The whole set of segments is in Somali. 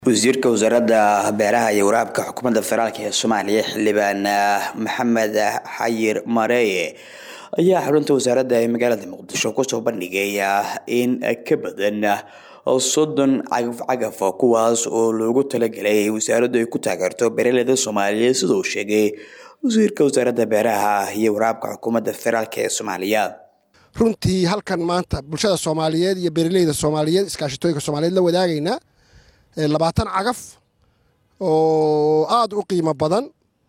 wasiirka wasaaradda beeraha iyo waraabka xukuumadda federaalk ee soomaaliya xildhibaan maxamed xayir mareeye ayaa xarunta wasaaradda ee magaalada muqdisho kusoo bandhigay in ka badan soddon cagaf cagaf kuwaas oo loogu talagelay wasaaraddu ay ku taageerto beeraleyda soomaaliyeed sida uu sheegay wasiirka wasaaradda beeraha iyo waraabka xukuumadda federaalk ee soomaaliya runtii halkan maanta bulshada soomaaliyeed iyo beeraleyda soomaaliyeed iskaashatooyinka soomaaliyeed la wadaagaynaa labaatan cagaf oo aada u qiimo badan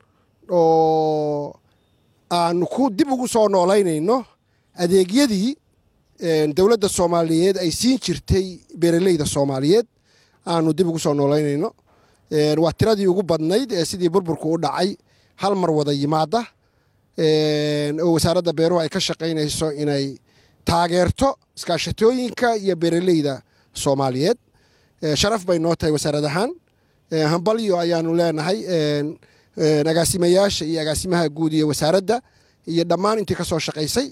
oo aanu ku dib ugu soo noolaynayno adeegyadii dowladda soomaaliyeed ay siin jirtay beeraleyda soomaaliyeed aanu dib ugu soo noolaynayno waa tiradii ugu badnayd ee sidii burburku u dhacay hal mar wada yimaada oo wasaaradda beeruhu ay ka shaqaynayso inay taageerto iskaashatooyinka iyo beeraleyda soomaaliyeed sharaf bay noo tahay wasaarad ahaan hambalyo ayaanu leenahay agaasimayaasha iyo agaasimaha guud iyo wasaaradda iyo dhammaan intii ka soo shaqaysay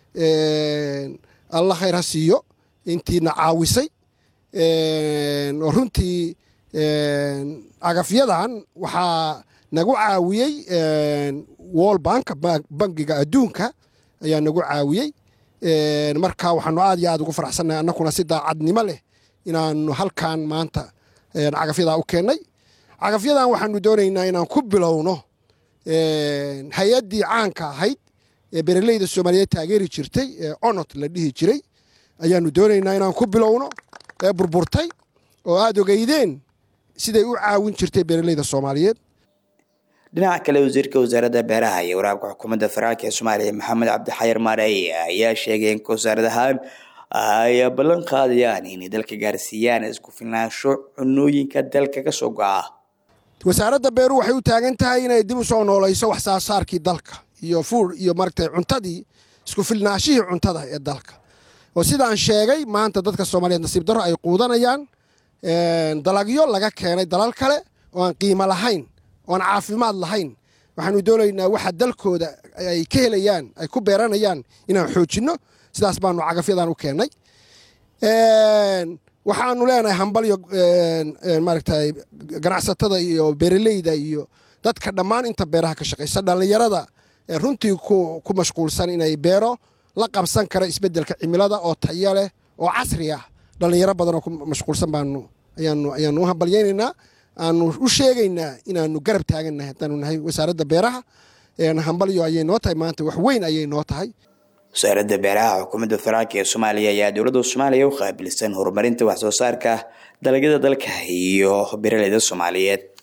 alla khayr ha siiyo intiina caawisay oo runtii cagafyadan waxaa nagu caawiyey wol banka bangiga adduunka ayaa nagu caawiyey marka waxaanu aad iyo aad ugu faraxsannahay annakuna si daacadnimo leh inaanu halkan maanta cagafyadaa u keennay cagafyadan waxaanu doonaynaa inaan ku bilowno hay-addii caanka ahayd ee beeraleyda soomaaliyeed taageeri jirtay ee onot la dhihi jiray ayaanu doonaynaa inaan ku bilowno ee burburtay oo aada ogeydeen siday u caawin jirtay beeraleyda soomaaliyeed dhinaca kale wasiirka wasaaradda beeraha iyo waraabka xukuumadda federaalk ee soomaaliya maxamed cabdixayir maareye ayaa sheegay in wasaarad ahaan ay ballan qaadayaan inay dalka gaarsiiyaan isku filnaansho cunooyinka dalka ka soo go'a wasaaradda beeruhu waxay u taagan tahay inay dib u soo noolayso wax saasaarkii dalka iyo fuur iyo maragtay cuntadii isku filnaashihii cuntada ee dalka oo sidaan sheegay maanta dadka soomaaliyeed nasiib darro ay quudanayaan dalagyo laga keenay dalal kale oo aan qiimo lahayn oo aan caafimaad lahayn waxaanu doonaynaa waxa dalkooda ay ka helayaan ay ku beeranayaan inaan xoojinno sidaas baanu cagafyadan u keennay waxaanu leenahay hambalyo maaragtay ganacsatada iyo beeraleyda iyo dadka dhammaan inta beeraha ka shaqaysa dhallinyarada runtii ku mashquulsan inay beero la qabsan kara isbeddelka cimilada oo tayo leh oo casri ah dhallinyaro badan oo ku mashquulsan baanu ayaanu ayaanu u hambalyaynaynaa aanu u sheegaynaa inaanu garab taagannahay haddaanu nahay wasaaradda beeraha hambalyo ayay noo tahay maanta wax weyn ayay noo tahay wasaaradda beeraha xukuumadda federaalk ee soomaaliya ayaa dowladda soomaaliya u qaabilsan horumarinta wax soo saarka dalagyada dalka iyo beeraleyda soomaaliyeed